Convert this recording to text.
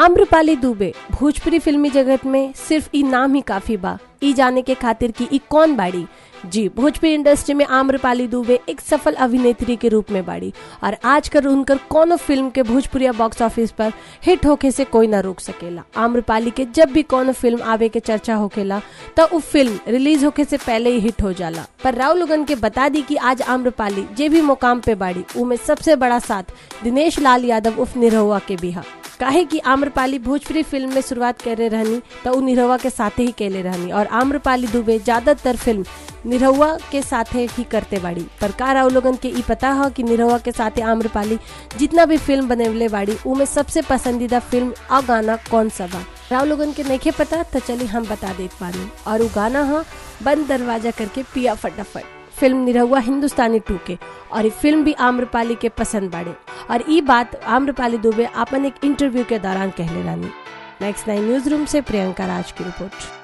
आम्रपाली दुबे भोजपुरी फिल्मी जगत में सिर्फ ई नाम ही काफी बा ई जाने के खातिर कि ई कौन बाड़ी जी भोजपुरी इंडस्ट्री में आम्रपाली दुबे एक सफल अभिनेत्री के रूप में बाड़ी और आजकल उनकर कोनो फिल्म के भोजपुरिया बॉक्स ऑफिस पर हिट होके से कोई ना रोक सकेला आम्रपाली के जब भी कोनो फिल्म आवे के चर्चा होकेला तो उ फिल्म रिलीज होके से पहले ही हिट हो जाला पर राव लोगन के बता दी कि आज आम्रपाली जे भी मुकाम पे बाड़ी उमें सबसे बड़ा साथ दिनेश लाल यादव उफ निरहुआ के भी हा काहे कि आम्रपाली भोजपुरी फिल्म में शुरुआत करे रहनी तो उ निरहुआ के साथे ही केले रहनी और आम्रपाली दुबे ज्यादातर फिल्म निरहुआ के साथे ही करते बाड़ी पर का राव लोगन के ई पता है कि निरहुआ के साथे आम्रपाली जितना भी फिल्म बनेवले बाड़ी उमें सबसे पसंदीदा फिल्म और गाना कौन सा बा राव लोगन के नहीं पता तो चलिए हम बता देते पानी और वो गाना है बंद दरवाजा करके पिया फटाफट फिल्म निरहुआ हिंदुस्तानी टू के और ये फिल्म भी आम्रपाली के पसंद बाड़े और ये बात आम्रपाली दुबे अपन एक इंटरव्यू के दौरान कहले Rani next nine news room से प्रियंका राज की रिपोर्ट